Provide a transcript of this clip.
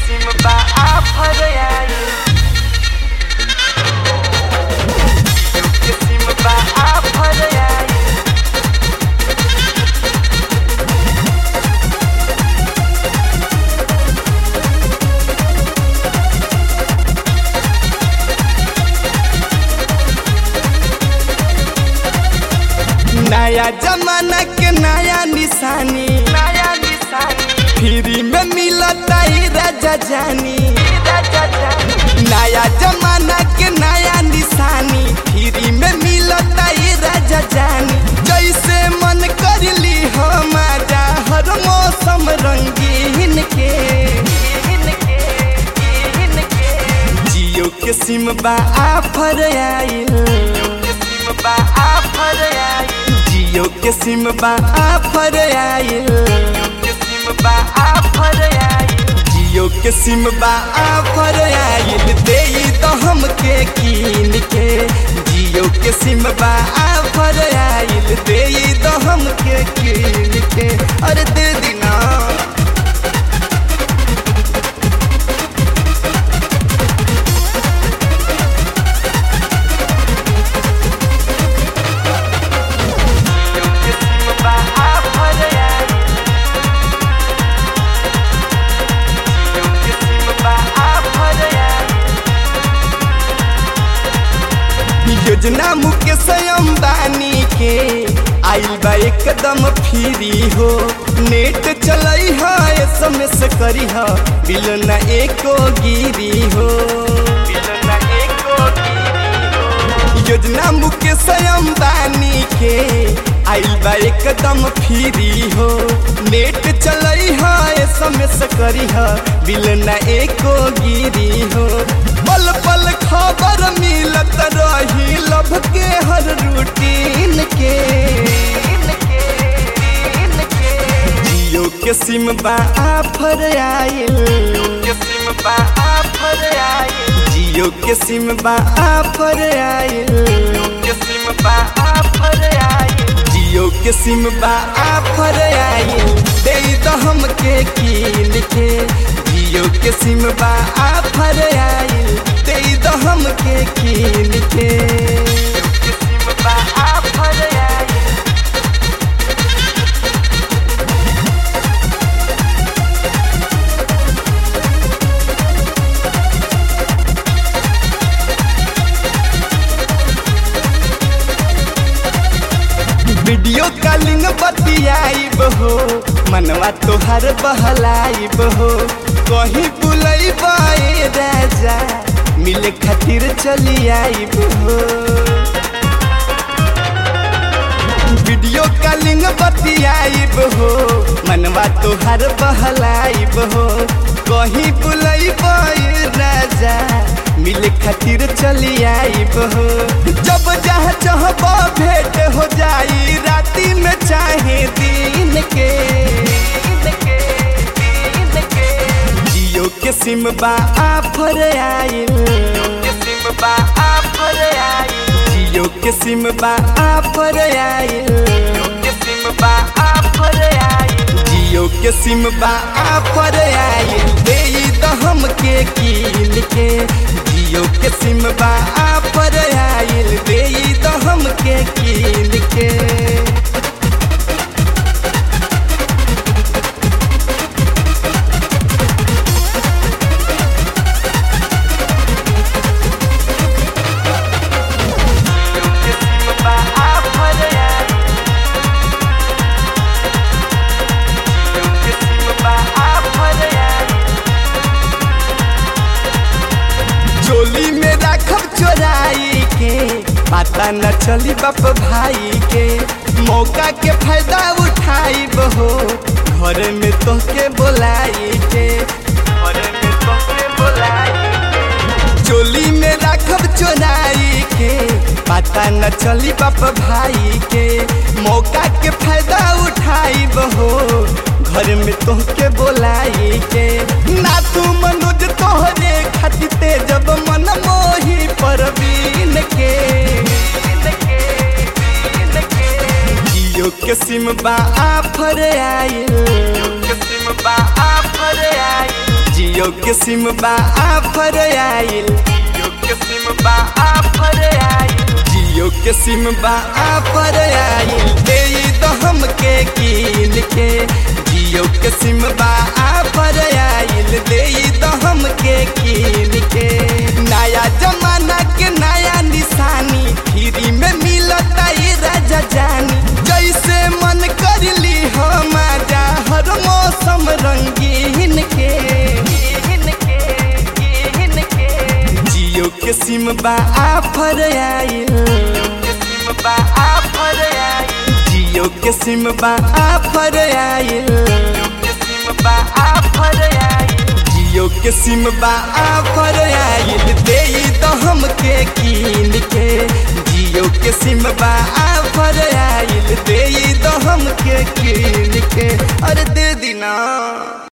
किस्म बा आफर आई किस्म बा आफर आई नया जमाना के नया निशानी नया निशानी फ्री में मिलता ही राजा जानी राजा जानी नया जमाना के नया निशानी फ्री में मिलता ही राजा जानी जैसे मन कर ली हमारा हर मौसम रंगीन के इनके इनके जियो के सिम बा आफर आइल किस्म बा आफर आई जियो के सिम बा आफर आइल किस्म बा आफर आई जियो के सिम बा आफर आइल दे तो हमके कीन के जियो के सिम बा आफर आइल दे तो हमके कीन के अरे दे दिना किस्म बा आफर आई किस्म बा आफर आई योजना मुकेश अंबानी के आइल बा एकदम फ्री हो नेट चलई है एसएमएस करी है बिल ना एको गिरी हो बिलना एको योजना मुकेश अंबानी के आइल बा एकदम फ्री हो नेट चलई है एसएमएस करी है बिल ना एको गिरी हो पल पल खबर मिलत रही लभ के हर रूटीन के इनके इनके जियो के सिम बा आफर आइल किस्म बा आफर आई जियो के सिम बा आफर आइल किस्म बा आफर आई जियो के सिम बा आफर आइल दे तो हमके कीन के जियो के सिम बा आफर आइल दे तो हमके कीन के किस्म बा आफर आई वीडियो कॉलिंग बतियाइब हो मनवा तोहर बहलाइब हो कहीं बुलैब ए राजा मिले खातिर चली आइब हो वीडियो कॉलिंग बतियाइब हो मनवा तोहर बहलाइब हो कहीं बुलैब ए राजा मिले खातिर चली आइब हो जब जहाँ चाहब भेंट हो जाई राती में चाहे दिन के इनके इनके जियो के सिम बा आफर आइल किस्म बा आफर आई जियो के सिम बा आफर आइल किस्म बा आफर आई जियो के सिम बा आफर आइल दे तो हमके कीन के जियो के सिम बा आफर आइल दे तो हमके कीन के किस्म बा आफर आई किस्म बा आफर आई चोली में राखब चोराई के पता न चली बाप भाई के मौका के फायदा उठाई हो घर में तोहके बोलाई के और में तोके बुलाई चोली में राखब चोराई के पता न चली बाप भाई के मौका के फायदा उठाई हो घर में तोहके बोलाई के ना तू मनोज तोहरे खातिर जब मन मोही परवीन के इनके इनके जियो के सिम बा आफर आइल किस्म बा आफर आई जियो जियो के सिम बा आफर आइल जियो के सिम बा आफर आइल जियो के सिम बा आफर आइल दे दो हमके कीन के जियो के सिम बा आफर आइल दे दो हमके कीन के नया जमाना के नया निशानी फ्री में मिलता ये राजा जानी जैसे मन कर ली हम आजा हर मौसम रंगीन के कीन के कीन के जियो के सिम बा आफर आइल के सिम बा आफर आइल जियो के सिम बा आफर आइल के सिम बा आफर आइल जियो के सिम बा आफर आइल दे दो हमके कीन के जियो के सिम बा आफर आइल दे दो हमके कीन के अरे दे दीना